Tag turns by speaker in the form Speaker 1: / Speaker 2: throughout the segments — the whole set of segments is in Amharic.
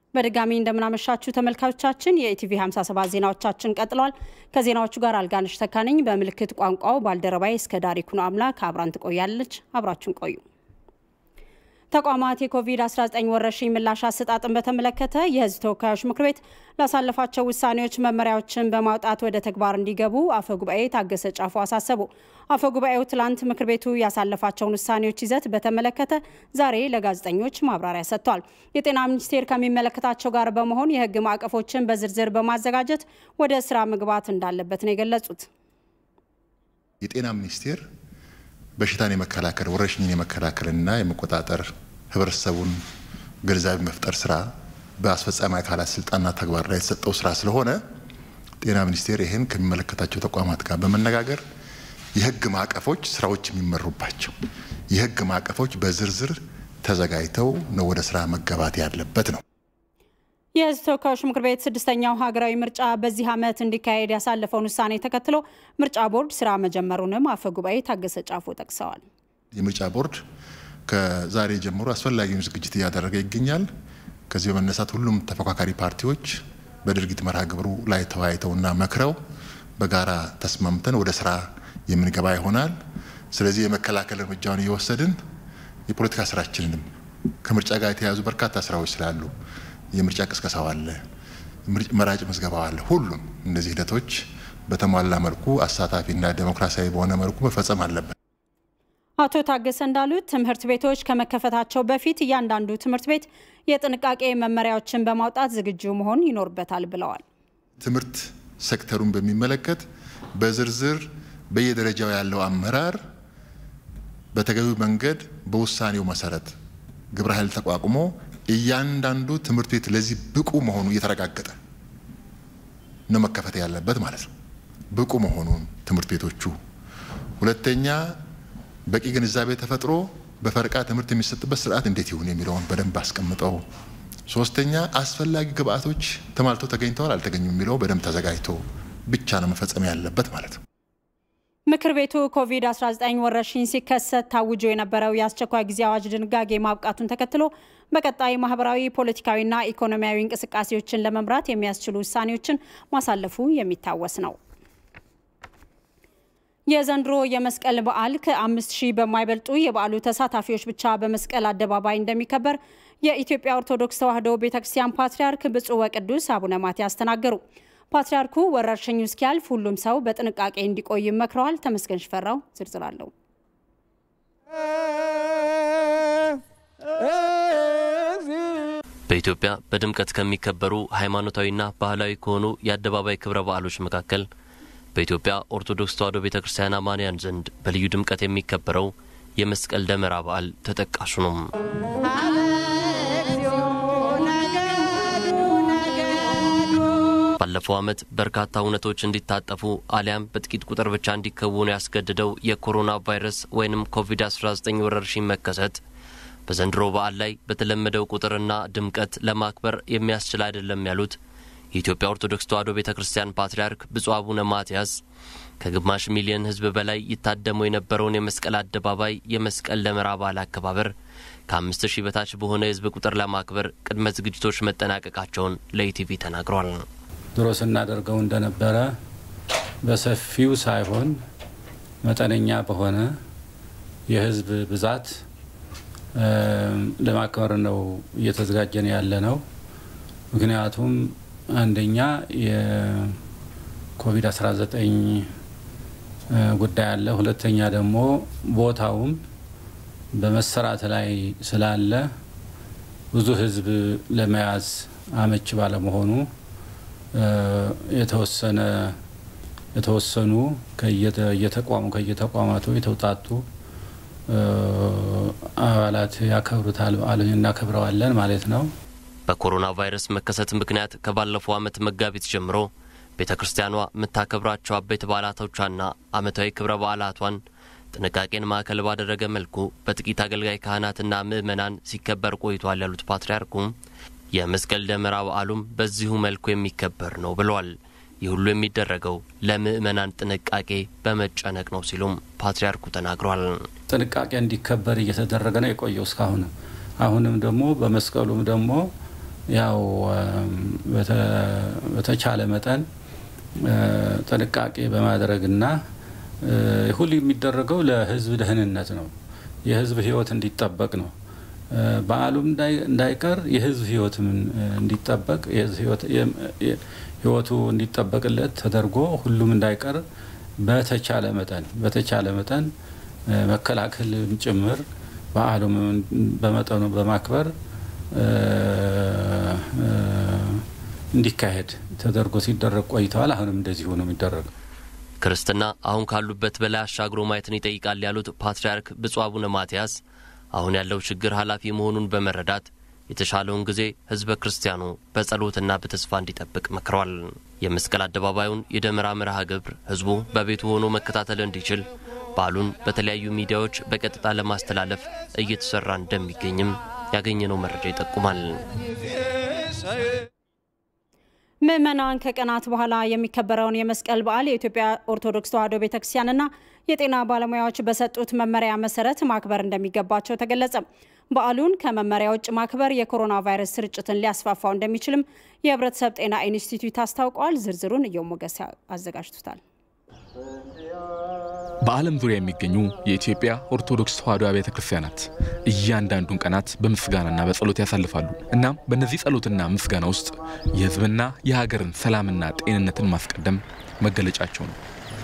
Speaker 1: በድጋሚ እንደምናመሻችሁ ተመልካቾቻችን፣ የኢቲቪ 57 ዜናዎቻችን ቀጥለዋል። ከዜናዎቹ ጋር አልጋነሽ ተካነኝ፣ በምልክት ቋንቋው ባልደረባይ እስከ ዳሪኩኖ አምላክ አብራን ትቆያለች። አብራችሁን ቆዩ። ተቋማት የኮቪድ-19 ወረርሽኝ ምላሽ አሰጣጥን በተመለከተ የሕዝብ ተወካዮች ምክር ቤት ላሳለፋቸው ውሳኔዎች መመሪያዎችን በማውጣት ወደ ተግባር እንዲገቡ አፈ ጉባኤ ታገሰ ጫፎ አሳሰቡ። አፈ ጉባኤው ትላንት ምክር ቤቱ ያሳለፋቸውን ውሳኔዎች ይዘት በተመለከተ ዛሬ ለጋዜጠኞች ማብራሪያ ሰጥቷል። የጤና ሚኒስቴር ከሚመለከታቸው ጋር በመሆን የሕግ ማዕቀፎችን በዝርዝር በማዘጋጀት ወደ ስራ መግባት እንዳለበት ነው የገለጹት።
Speaker 2: የጤና ሚኒስቴር በሽታን የመከላከል ወረርሽኝን የመከላከልና የመቆጣጠር ህብረተሰቡን ግንዛቤ መፍጠር ስራ በአስፈጻሚ አካላት ስልጣንና ተግባር ላይ የተሰጠው ስራ ስለሆነ ጤና ሚኒስቴር ይህን ከሚመለከታቸው ተቋማት ጋር በመነጋገር የህግ ማዕቀፎች ስራዎች የሚመሩባቸው የህግ ማዕቀፎች በዝርዝር ተዘጋጅተው ነው ወደ ስራ መገባት ያለበት ነው።
Speaker 1: የህዝብ ተወካዮች ምክር ቤት ስድስተኛው ሀገራዊ ምርጫ በዚህ ዓመት እንዲካሄድ ያሳለፈውን ውሳኔ ተከትሎ ምርጫ ቦርድ ስራ መጀመሩንም አፈ ጉባኤ ታገሰ ጫፎ ጠቅሰዋል።
Speaker 2: የምርጫ ቦርድ ከዛሬ ጀምሮ አስፈላጊውን ዝግጅት እያደረገ ይገኛል። ከዚህ በመነሳት ሁሉም ተፎካካሪ ፓርቲዎች በድርጊት መርሃ ግብሩ ላይ ተወያይተውና መክረው በጋራ ተስማምተን ወደ ስራ የምንገባ ይሆናል። ስለዚህ የመከላከል እርምጃውን እየወሰድን የፖለቲካ ስራችንንም ከምርጫ ጋር የተያያዙ በርካታ ስራዎች ስላሉ የምርጫ ቅስቀሳው አለ፣ መራጭ ምዝገባው አለ። ሁሉም እነዚህ ሂደቶች በተሟላ መልኩ አሳታፊና ዴሞክራሲያዊ በሆነ መልኩ መፈጸም አለበት።
Speaker 1: አቶ ታገሰ እንዳሉት ትምህርት ቤቶች ከመከፈታቸው በፊት እያንዳንዱ ትምህርት ቤት የጥንቃቄ መመሪያዎችን በማውጣት ዝግጁ መሆን ይኖርበታል ብለዋል።
Speaker 2: ትምህርት ሴክተሩን በሚመለከት በዝርዝር በየደረጃው ያለው አመራር በተገቢው መንገድ በውሳኔው መሰረት ግብረ ኃይል ተቋቁሞ እያንዳንዱ ትምህርት ቤት ለዚህ ብቁ መሆኑ እየተረጋገጠ ነው መከፈት ያለበት ማለት ነው። ብቁ መሆኑን ትምህርት ቤቶቹ። ሁለተኛ በቂ ግንዛቤ ተፈጥሮ በፈረቃ ትምህርት የሚሰጥበት ስርዓት እንዴት ይሁን የሚለውን በደንብ አስቀምጠው። ሶስተኛ አስፈላጊ ግብአቶች ተሟልተው ተገኝተዋል አልተገኙም የሚለው በደንብ ተዘጋጅቶ ብቻ ነው መፈጸም ያለበት ማለት ነው።
Speaker 1: ምክር ቤቱ ኮቪድ-19 ወረርሽኝ ሲከሰት ታውጆ የነበረው የአስቸኳይ ጊዜ አዋጅ ድንጋጌ ማብቃቱን ተከትሎ በቀጣይ ማህበራዊ፣ ፖለቲካዊና ኢኮኖሚያዊ እንቅስቃሴዎችን ለመምራት የሚያስችሉ ውሳኔዎችን ማሳለፉ የሚታወስ ነው። የዘንድሮ የመስቀል በዓል ከአምስት ሺህ በማይበልጡ የበዓሉ ተሳታፊዎች ብቻ በመስቀል አደባባይ እንደሚከበር የኢትዮጵያ ኦርቶዶክስ ተዋሕዶ ቤተ ክርስቲያን ፓትርያርክ ብፁዕ ወቅዱስ አቡነ ማትያስ ተናገሩ። ፓትርያርኩ ወረርሽኙ እስኪያልፍ ሁሉም ሰው በጥንቃቄ እንዲቆይ መክረዋል። ተመስገን ሽፈራው ዝርዝር አለው።
Speaker 3: በኢትዮጵያ በድምቀት ከሚከበሩ ሃይማኖታዊና ባህላዊ ከሆኑ የአደባባይ ክብረ በዓሎች መካከል በኢትዮጵያ ኦርቶዶክስ ተዋሕዶ ቤተ ክርስቲያን አማንያን ዘንድ በልዩ ድምቀት የሚከበረው የመስቀል ደመራ በዓል ተጠቃሹ ነው። ባለፈው ዓመት በርካታ እውነቶች እንዲታጠፉ አሊያም በጥቂት ቁጥር ብቻ እንዲከወኑ ያስገድደው የኮሮና ቫይረስ ወይንም ኮቪድ-19 ወረርሽኝ መከሰት በዘንድሮ በዓል ላይ በተለመደው ቁጥርና ድምቀት ለማክበር የሚያስችል አይደለም ያሉት የኢትዮጵያ ኦርቶዶክስ ተዋሕዶ ቤተ ክርስቲያን ፓትርያርክ ብፁዕ አቡነ ማትያስ ከግማሽ ሚሊዮን ሕዝብ በላይ ይታደሙ የነበረውን የመስቀል አደባባይ የመስቀል ደመራ በዓል አከባበር ከአምስት ሺህ በታች በሆነ የሕዝብ ቁጥር ለማክበር ቅድመ ዝግጅቶች መጠናቀቃቸውን ለኢቲቪ ተናግሯል።
Speaker 4: ድሮ ስናደርገው እንደነበረ በሰፊው ሳይሆን መጠነኛ በሆነ የሕዝብ ብዛት ለማክበር ነው እየተዘጋጀን ያለ ነው። ምክንያቱም አንደኛ የኮቪድ-19 ጉዳይ አለ። ሁለተኛ ደግሞ ቦታውም በመሰራት ላይ ስላለ ብዙ ህዝብ ለመያዝ አመች ባለመሆኑ የተወሰነ የተወሰኑ ከየተቋሙ ከየተቋማቱ የተውጣጡ አባላት ያከብሩታል፣ በዓሉን እናከብረዋለን ማለት ነው።
Speaker 3: በኮሮና ቫይረስ መከሰት ምክንያት ከባለፈው ዓመት መጋቢት ጀምሮ ቤተ ክርስቲያኗ የምታከብራቸው አበይት በዓላቶቿና ዓመታዊ ክብረ በዓላቷን ጥንቃቄን ማዕከል ባደረገ መልኩ በጥቂት አገልጋይ ካህናትና ምዕመናን ሲከበር ቆይቷል ያሉት ፓትርያርኩም የመስቀል ደመራ በዓሉም በዚሁ መልኩ የሚከበር ነው ብለዋል። ይህ ሁሉ የሚደረገው ለምዕመናን ጥንቃቄ በመጨነቅ ነው ሲሉም ፓትርያርኩ ተናግሯል።
Speaker 4: ጥንቃቄ እንዲከበር እየተደረገ ነው የቆየው እስካሁንም። አሁንም ደግሞ በመስቀሉም ደግሞ ያው በተቻለ መጠን ጥንቃቄ በማድረግና ሁሉ የሚደረገው ለሕዝብ ደህንነት ነው። የሕዝብ ሕይወት እንዲጠበቅ ነው። በዓሉም እንዳይቀር የሕዝብ ሕይወትም እንዲጠበቅ ሕይወቱ እንዲጠበቅለት ተደርጎ ሁሉም እንዳይቀር በተቻለ መጠን በተቻለ መጠን መከላከልም ጭምር በዓሉም በመጠኑ በማክበር እንዲካሄድ ተደርጎ ሲደረግ ቆይተዋል። አሁንም እንደዚሁ ነው የሚደረገው።
Speaker 3: ክርስትና አሁን ካሉበት በላይ አሻግሮ ማየትን ይጠይቃል ያሉት ፓትርያርክ ብፁዕ አቡነ ማትያስ አሁን ያለው ችግር ኃላፊ መሆኑን በመረዳት የተሻለውን ጊዜ ህዝበ ክርስቲያኑ በጸሎትና በተስፋ እንዲጠብቅ መክረዋል። የመስቀል አደባባዩን የደመራ መርሃ ግብር ህዝቡ በቤቱ ሆኖ መከታተል እንዲችል በዓሉን በተለያዩ ሚዲያዎች በቀጥታ ለማስተላለፍ እየተሰራ እንደሚገኝም ያገኘነው መረጃ ይጠቁማል።
Speaker 1: ምዕመናን ከቀናት በኋላ የሚከበረውን የመስቀል በዓል የኢትዮጵያ ኦርቶዶክስ ተዋሕዶ ቤተክርስቲያንና የጤና ባለሙያዎች በሰጡት መመሪያ መሰረት ማክበር እንደሚገባቸው ተገለጸ። በዓሉን ከመመሪያ ውጭ ማክበር የኮሮና ቫይረስ ስርጭትን ሊያስፋፋው እንደሚችልም የህብረተሰብ ጤና ኢንስቲትዩት አስታውቋል። ዝርዝሩን እየው ሞገስ አዘጋጅቶታል።
Speaker 5: በዓለም ዙሪያ የሚገኙ የኢትዮጵያ ኦርቶዶክስ ተዋሕዶ አብያተ ክርስቲያናት እያንዳንዱን ቀናት በምስጋናና በጸሎት ያሳልፋሉ። እናም በእነዚህ ጸሎትና ምስጋና ውስጥ የህዝብና የሀገርን ሰላምና ጤንነትን ማስቀደም መገለጫቸው ነው።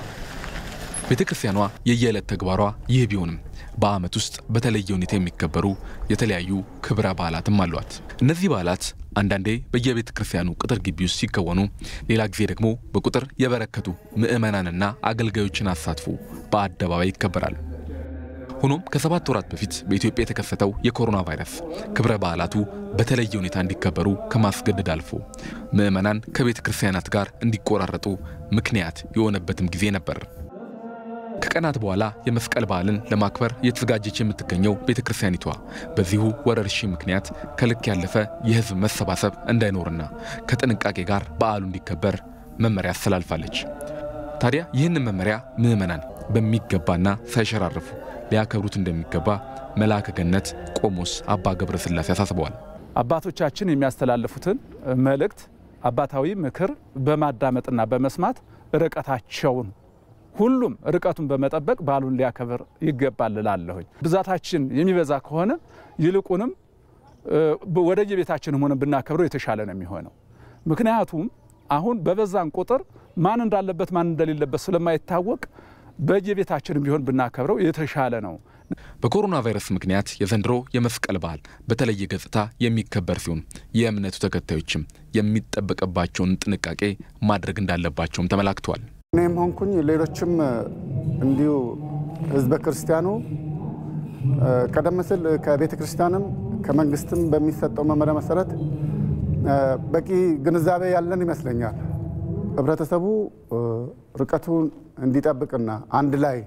Speaker 5: ቤተ ክርስቲያኗ የየዕለት ተግባሯ ይህ ቢሆንም በዓመት ውስጥ በተለየ ሁኔታ የሚከበሩ የተለያዩ ክብረ በዓላትም አሏት። እነዚህ በዓላት አንዳንዴ በየቤተ ክርስቲያኑ ቅጥር ግቢ ውስጥ ሲከወኑ፣ ሌላ ጊዜ ደግሞ በቁጥር የበረከቱ ምዕመናንና አገልጋዮችን አሳትፎ በአደባባይ ይከበራል። ሆኖም ከሰባት ወራት በፊት በኢትዮጵያ የተከሰተው የኮሮና ቫይረስ ክብረ በዓላቱ በተለየ ሁኔታ እንዲከበሩ ከማስገደድ አልፎ ምዕመናን ከቤተ ክርስቲያናት ጋር እንዲቆራረጡ ምክንያት የሆነበትም ጊዜ ነበር። ከቀናት በኋላ የመስቀል በዓልን ለማክበር እየተዘጋጀች የምትገኘው ቤተ ክርስቲያኒቷ በዚሁ ወረርሽኝ ምክንያት ከልክ ያለፈ የሕዝብ መሰባሰብ እንዳይኖርና ከጥንቃቄ ጋር በዓሉ እንዲከበር መመሪያ አስተላልፋለች። ታዲያ ይህንን መመሪያ ምዕመናን በሚገባና ሳይሸራረፉ ሊያከብሩት እንደሚገባ መልአከ ገነት ቆሞስ አባ ገብረ ሥላሴ አሳስበዋል።
Speaker 6: አባቶቻችን የሚያስተላልፉትን መልእክት አባታዊ ምክር በማዳመጥና በመስማት ርቀታቸውን ሁሉም ርቀቱን በመጠበቅ በዓሉን ሊያከብር ይገባል እላለሁኝ። ብዛታችን የሚበዛ ከሆነ ይልቁንም ወደየቤታችንም ሆነ ብናከብረው የተሻለ ነው የሚሆነው። ምክንያቱም አሁን በበዛን ቁጥር ማን እንዳለበት ማን እንደሌለበት ስለማይታወቅ በየቤታችንም ቢሆን ብናከብረው የተሻለ ነው።
Speaker 5: በኮሮና ቫይረስ ምክንያት የዘንድሮ የመስቀል በዓል በተለየ ገጽታ የሚከበር ሲሆን የእምነቱ ተከታዮችም የሚጠበቅባቸውን ጥንቃቄ ማድረግ እንዳለባቸውም ተመላክተዋል።
Speaker 7: እኔም ሆንኩኝ ሌሎችም እንዲሁ ህዝበ ክርስቲያኑ ቀደም ሲል ከቤተ ክርስቲያንም ከመንግስትም በሚሰጠው መመሪያ መሰረት በቂ ግንዛቤ ያለን ይመስለኛል። ህብረተሰቡ ርቀቱን እንዲጠብቅና አንድ ላይ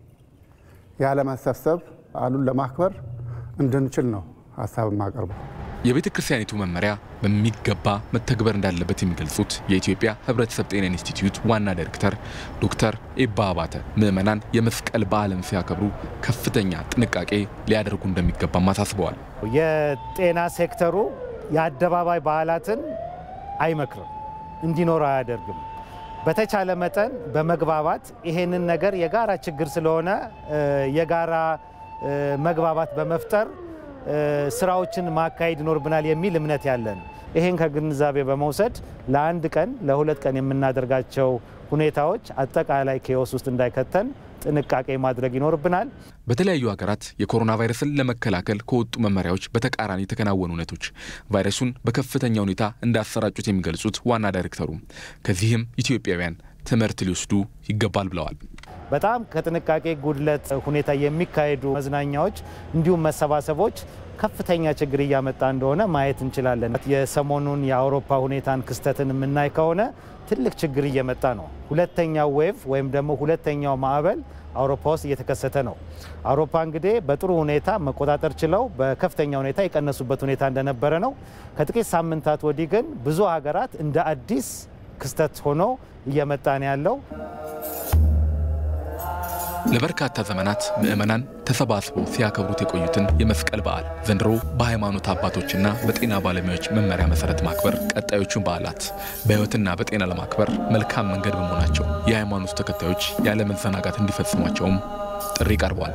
Speaker 7: ያለመሰብሰብ በዓሉን ለማክበር እንድንችል ነው ሀሳብ የማቀርበው።
Speaker 5: የቤተ ክርስቲያኒቱ መመሪያ በሚገባ መተግበር እንዳለበት የሚገልጹት የኢትዮጵያ ሕብረተሰብ ጤና ኢንስቲትዩት ዋና ዳይሬክተር ዶክተር ኤባ አባተ ምዕመናን የመስቀል በዓልን ሲያከብሩ ከፍተኛ ጥንቃቄ ሊያደርጉ እንደሚገባም አሳስበዋል።
Speaker 8: የጤና ሴክተሩ የአደባባይ በዓላትን አይመክርም፣ እንዲኖር አያደርግም። በተቻለ መጠን በመግባባት ይሄንን ነገር የጋራ ችግር ስለሆነ የጋራ መግባባት በመፍጠር ስራዎችን ማካሄድ ይኖርብናል የሚል እምነት ያለን። ይህን ከግንዛቤ በመውሰድ ለአንድ ቀን ለሁለት ቀን የምናደርጋቸው ሁኔታዎች አጠቃላይ ኬዎስ ውስጥ እንዳይከተን ጥንቃቄ ማድረግ ይኖርብናል።
Speaker 5: በተለያዩ ሀገራት የኮሮና ቫይረስን ለመከላከል ከወጡ መመሪያዎች በተቃራኒ የተከናወኑ እውነቶች ቫይረሱን በከፍተኛ ሁኔታ እንዳሰራጩት የሚገልጹት ዋና ዳይሬክተሩ ከዚህም ኢትዮጵያውያን ትምህርት ሊወስዱ ይገባል ብለዋል።
Speaker 8: በጣም ከጥንቃቄ ጉድለት ሁኔታ የሚካሄዱ መዝናኛዎች እንዲሁም መሰባሰቦች ከፍተኛ ችግር እያመጣ እንደሆነ ማየት እንችላለን። የሰሞኑን የአውሮፓ ሁኔታን ክስተትን የምናይ ከሆነ ትልቅ ችግር እየመጣ ነው። ሁለተኛው ዌቭ ወይም ደግሞ ሁለተኛው ማዕበል አውሮፓ ውስጥ እየተከሰተ ነው። አውሮፓ እንግዲህ በጥሩ ሁኔታ መቆጣጠር ችለው በከፍተኛ ሁኔታ የቀነሱበት ሁኔታ እንደነበረ ነው። ከጥቂት ሳምንታት ወዲህ ግን ብዙ ሀገራት እንደ አዲስ ክስተት ሆኖ እየመጣ ነው ያለው።
Speaker 5: ለበርካታ ዘመናት ምዕመናን ተሰባስበው ሲያከብሩት የቆዩትን የመስቀል በዓል ዘንድሮ በሃይማኖት አባቶችና በጤና ባለሙያዎች መመሪያ መሰረት ማክበር ቀጣዮቹን በዓላት በሕይወትና በጤና ለማክበር መልካም መንገድ በመሆናቸው የሃይማኖቱ ተከታዮች ያለ መዘናጋት እንዲፈጽሟቸውም ጥሪ ቀርቧል።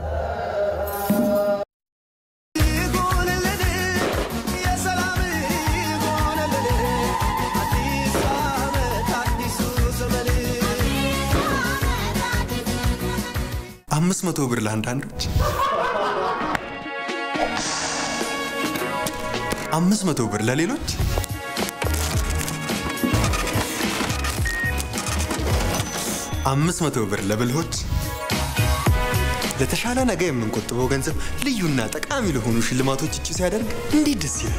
Speaker 9: አምስት መቶ ብር ለአንዳንዶች፣ አምስት መቶ ብር ለሌሎች፣ አምስት መቶ ብር ለብልሆች። ለተሻለ ነገ የምንቆጥበው ገንዘብ ልዩና ጠቃሚ ለሆኑ ሽልማቶች እጩ ሲያደርግ እንዴት ደስ ይላል!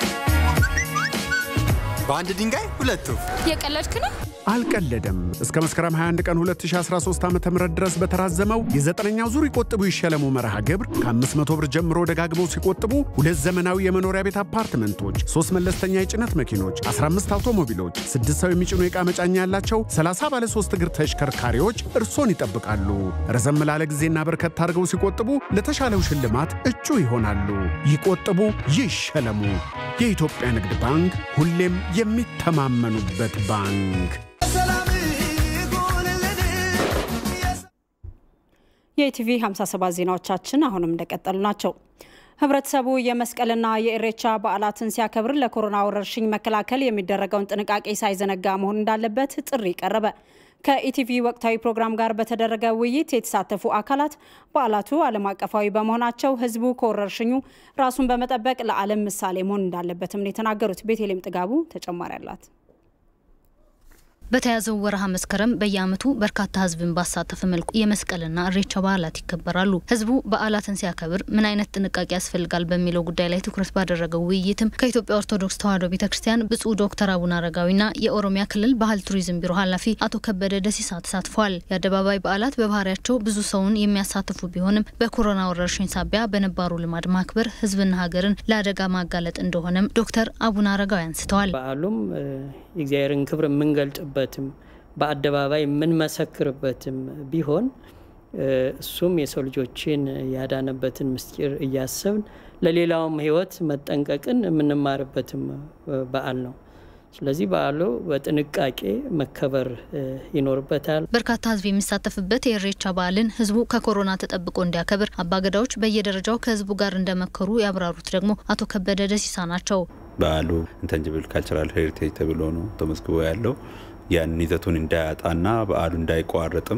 Speaker 9: በአንድ ድንጋይ ሁለት ወፍ።
Speaker 10: የቀለድክ ነው?
Speaker 11: አልቀለደም። እስከ መስከረም 21 ቀን 2013 ዓ ም ድረስ በተራዘመው የዘጠነኛው ዙር ይቆጥቡ ይሸለሙ መርሃ ግብር ከ500 ብር ጀምሮ ደጋግመው ሲቆጥቡ ሁለት ዘመናዊ የመኖሪያ ቤት አፓርትመንቶች፣ ሶስት መለስተኛ የጭነት መኪኖች፣ 15 አውቶሞቢሎች፣ ስድስት ሰው የሚጭኑ የዕቃ መጫኛ ያላቸው 30 ባለ 3 እግር ተሽከርካሪዎች እርሶን ይጠብቃሉ። ረዘም ላለ ጊዜና በርከት አድርገው ሲቆጥቡ ለተሻለው ሽልማት እጩ ይሆናሉ። ይቆጥቡ፣ ይሸለሙ። የኢትዮጵያ ንግድ ባንክ ሁሌም የሚተማመኑበት ባንክ።
Speaker 1: የኢቲቪ 57 ዜናዎቻችን አሁንም እንደቀጠሉ ናቸው። ህብረተሰቡ የመስቀልና የኢሬቻ በዓላትን ሲያከብር ለኮሮና ወረርሽኝ መከላከል የሚደረገውን ጥንቃቄ ሳይዘነጋ መሆን እንዳለበት ጥሪ ቀረበ። ከኢቲቪ ወቅታዊ ፕሮግራም ጋር በተደረገ ውይይት የተሳተፉ አካላት በዓላቱ ዓለም አቀፋዊ በመሆናቸው ህዝቡ ከወረርሽኙ ራሱን በመጠበቅ ለዓለም ምሳሌ መሆን እንዳለበትም ነው የተናገሩት። ቤተልሔም ጥጋቡ ተጨማሪ አላት።
Speaker 12: በተያዘው ወርሃ መስከረም በየዓመቱ በርካታ ህዝብን ባሳተፈ መልኩ የመስቀልና እሬቻ በዓላት ይከበራሉ። ህዝቡ በዓላትን ሲያከብር ምን አይነት ጥንቃቄ ያስፈልጋል በሚለው ጉዳይ ላይ ትኩረት ባደረገው ውይይትም ከኢትዮጵያ ኦርቶዶክስ ተዋሕዶ ቤተ ክርስቲያን ብፁዕ ዶክተር አቡነ አረጋዊና የኦሮሚያ ክልል ባህል ቱሪዝም ቢሮ ኃላፊ አቶ ከበደ ደሲሳ ተሳትፈዋል። የአደባባይ በዓላት በባህሪያቸው ብዙ ሰውን የሚያሳትፉ ቢሆንም በኮሮና ወረርሽኝ ሳቢያ በነባሩ ልማድ ማክበር ህዝብና ሀገርን ለአደጋ ማጋለጥ እንደሆነም ዶክተር አቡነ አረጋዊ አንስተዋል።
Speaker 13: በዓሉም የእግዚአብሔርን ክብር የምንገልጥበትም በአደባባይ የምንመሰክርበትም ቢሆን እሱም የሰው ልጆችን ያዳነበትን ምስጢር እያሰብን ለሌላውም ህይወት መጠንቀቅን የምንማርበትም በዓል ነው። ስለዚህ በዓሉ በጥንቃቄ መከበር ይኖርበታል።
Speaker 12: በርካታ ህዝብ የሚሳተፍበት የኢሬቻ በዓልን ህዝቡ ከኮሮና ተጠብቆ እንዲያከብር አባገዳዎች በየደረጃው ከህዝቡ ጋር እንደመከሩ ያብራሩት ደግሞ አቶ ከበደ ደሲሳ ናቸው።
Speaker 14: በዓሉ ኢንተንጅብል ካልቸራል ሄሪቴጅ ተብሎ ነው ተመዝግቦ ያለው። ያን ይዘቱን እንዳያጣና በዓሉ እንዳይቋረጥም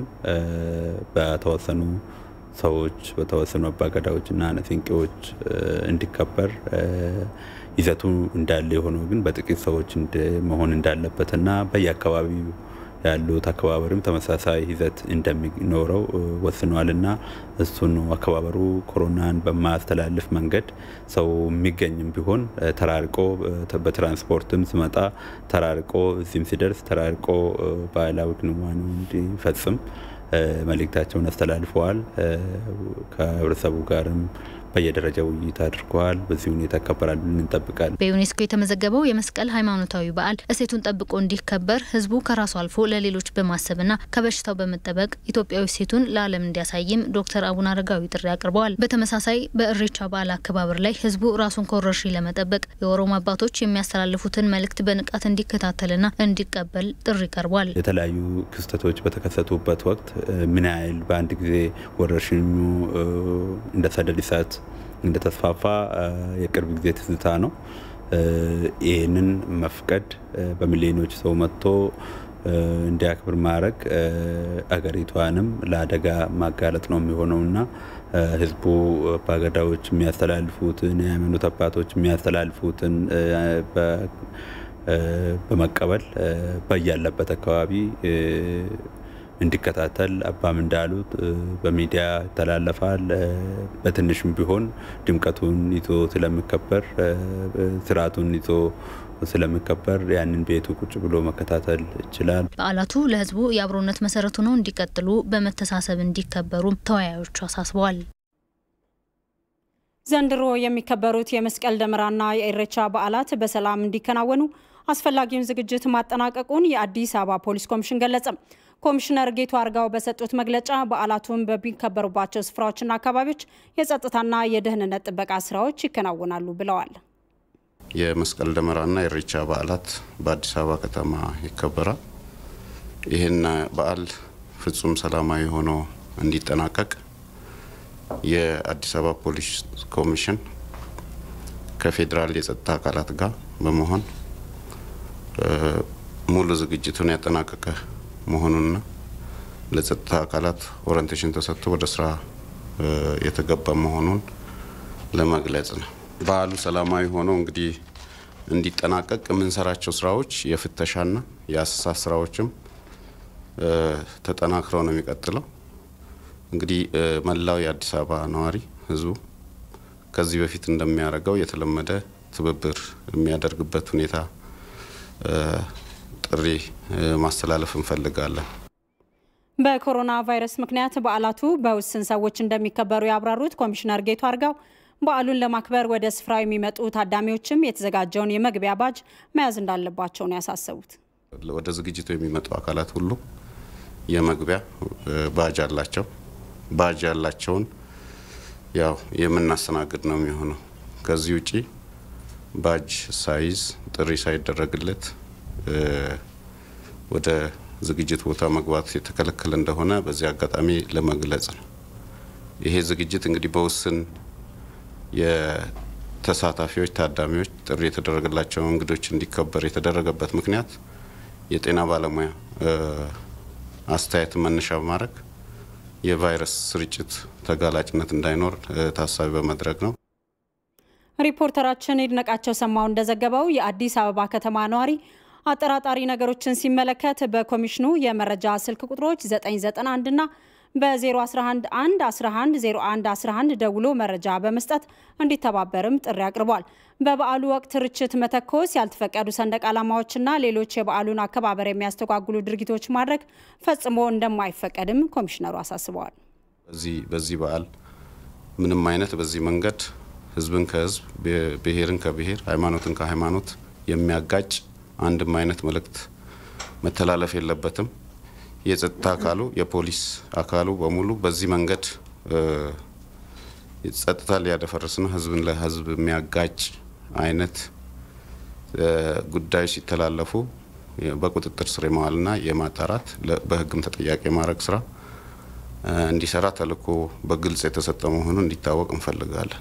Speaker 14: በተወሰኑ ሰዎች በተወሰኑ አባገዳዎችና ነፊንቄዎች እንዲከበር ይዘቱ እንዳለ የሆነው ግን በጥቂት ሰዎች መሆን እንዳለበትና በየአካባቢው ያሉት አከባበርም ተመሳሳይ ይዘት እንደሚኖረው ወስኗልና እሱን አከባበሩ ኮሮናን በማያስተላልፍ መንገድ ሰው የሚገኝም ቢሆን ተራርቆ በትራንስፖርትም ስመጣ ተራርቆ እዚህም ሲደርስ ተራርቆ ባህላዊ ክንዋኔ እንዲፈጽም መልእክታቸውን አስተላልፈዋል። ከህብረተሰቡ ጋርም በየደረጃው ውይይት አድርገዋል። በዚህ ሁኔታ ይከበራል ብለን እንጠብቃለን።
Speaker 12: በዩኔስኮ የተመዘገበው የመስቀል ሃይማኖታዊ በዓል እሴቱን ጠብቆ እንዲከበር ህዝቡ ከራሱ አልፎ ለሌሎች በማሰብና ከበሽታው በመጠበቅ ኢትዮጵያዊ እሴቱን ለዓለም እንዲያሳይም ዶክተር አቡነ አረጋዊ ጥሪ አቅርበዋል። በተመሳሳይ በእሬቻ በዓል አከባበር ላይ ህዝቡ ራሱን ከወረርሽኝ ለመጠበቅ የኦሮሞ አባቶች የሚያስተላልፉትን መልእክት በንቃት እንዲከታተልና እንዲቀበል ጥሪ ቀርቧል።
Speaker 14: የተለያዩ ክስተቶች በተከሰቱበት ወቅት ምን ያህል በአንድ ጊዜ ወረርሽኙ እንደ ሰደድ እሳት እንደተስፋፋ የቅርብ ጊዜ ትዝታ ነው። ይህንን መፍቀድ በሚሊዮኖች ሰው መጥቶ እንዲያክብር ማድረግ አገሪቷንም ለአደጋ ማጋለጥ ነው የሚሆነውና ህዝቡ አባገዳዎች የሚያስተላልፉትን የሃይማኖት አባቶች የሚያስተላልፉትን በመቀበል በያለበት አካባቢ እንዲከታተል አባም እንዳሉት በሚዲያ ይተላለፋል። በትንሽም ቢሆን ድምቀቱን ይዞ ስለሚከበር ስርዓቱን ይዞ ስለሚከበር ያንን ቤቱ ቁጭ ብሎ መከታተል ይችላል።
Speaker 12: በዓላቱ ለህዝቡ የአብሮነት መሰረቱ ነው እንዲቀጥሉ በመተሳሰብ እንዲከበሩም ተወያዮቹ አሳስበዋል።
Speaker 1: ዘንድሮ የሚከበሩት የመስቀል ደመራና የኢሬቻ በዓላት በሰላም እንዲከናወኑ አስፈላጊውን ዝግጅት ማጠናቀቁን የአዲስ አበባ ፖሊስ ኮሚሽን ገለጸ። ኮሚሽነር ጌቱ አርጋው በሰጡት መግለጫ በዓላቱን በሚከበሩባቸው ስፍራዎችና አካባቢዎች የጸጥታና የደህንነት ጥበቃ ስራዎች ይከናወናሉ ብለዋል።
Speaker 10: የመስቀል ደመራና የኢሬቻ በዓላት በአዲስ አበባ ከተማ ይከበራል። ይህን በዓል ፍጹም ሰላማዊ ሆኖ እንዲጠናቀቅ የአዲስ አበባ ፖሊስ ኮሚሽን ከፌዴራል የጸጥታ አካላት ጋር በመሆን ሙሉ ዝግጅቱን ያጠናቀቀ መሆኑንና ለጸጥታ አካላት ኦሪንቴሽን ተሰጥቶ ወደ ስራ የተገባ መሆኑን ለመግለጽ ነው። በዓሉ ሰላማዊ ሆኖ እንግዲህ እንዲጠናቀቅ የምንሰራቸው ስራዎች የፍተሻና የአሰሳ ስራዎችም ተጠናክረው ነው የሚቀጥለው። እንግዲህ መላው የአዲስ አበባ ነዋሪ ህዝቡ ከዚህ በፊት እንደሚያደርገው የተለመደ ትብብር የሚያደርግበት ሁኔታ ጥሪ ማስተላለፍ እንፈልጋለን።
Speaker 1: በኮሮና ቫይረስ ምክንያት በዓላቱ በውስን ሰዎች እንደሚከበሩ ያብራሩት ኮሚሽነር ጌቱ አርጋው በዓሉን ለማክበር ወደ ስፍራው የሚመጡ ታዳሚዎችም የተዘጋጀውን የመግቢያ ባጅ መያዝ እንዳለባቸው ነው ያሳሰቡት።
Speaker 10: ወደ ዝግጅቱ የሚመጡ አካላት ሁሉ የመግቢያ ባጅ አላቸው። ባጅ ያላቸውን ያው የምናስተናግድ ነው የሚሆነው። ከዚህ ውጪ ባጅ ሳይዝ ጥሪ ሳይደረግለት ወደ ዝግጅት ቦታ መግባት የተከለከለ እንደሆነ በዚህ አጋጣሚ ለመግለጽ ነው። ይሄ ዝግጅት እንግዲህ በውስን የተሳታፊዎች ታዳሚዎች ጥሪ የተደረገላቸው እንግዶች እንዲከበር የተደረገበት ምክንያት የጤና ባለሙያ አስተያየትን መነሻ በማድረግ የቫይረስ ስርጭት ተጋላጭነት እንዳይኖር ታሳቢ በማድረግ ነው።
Speaker 1: ሪፖርተራችን ይድነቃቸው ሰማው እንደዘገበው የአዲስ አበባ ከተማ ነዋሪ አጠራጣሪ ነገሮችን ሲመለከት በኮሚሽኑ የመረጃ ስልክ ቁጥሮች 991 እና በ011 1 11 01 11 ደውሎ መረጃ በመስጠት እንዲተባበርም ጥሪ አቅርቧል። በበዓሉ ወቅት ርችት መተኮስ፣ ያልተፈቀዱ ሰንደቅ ዓላማዎችና ሌሎች የበዓሉን አከባበር የሚያስተጓጉሉ ድርጊቶች ማድረግ ፈጽሞ እንደማይፈቀድም ኮሚሽነሩ አሳስበዋል።
Speaker 10: በዚህ በዓል ምንም አይነት በዚህ መንገድ ህዝብን ከህዝብ ብሔርን ከብሔር ሃይማኖትን ከሃይማኖት የሚያጋጭ አንድም አይነት መልእክት መተላለፍ የለበትም። የጸጥታ አካሉ የፖሊስ አካሉ በሙሉ በዚህ መንገድ ጸጥታ ሊያደፈርስና ህዝብን ለህዝብ የሚያጋጭ አይነት ጉዳዮች ሲተላለፉ በቁጥጥር ስር የመዋልና የማጣራት በህግም ተጠያቂ የማድረግ ስራ እንዲሰራ ተልዕኮ በግልጽ የተሰጠ መሆኑን እንዲታወቅ እንፈልጋለን።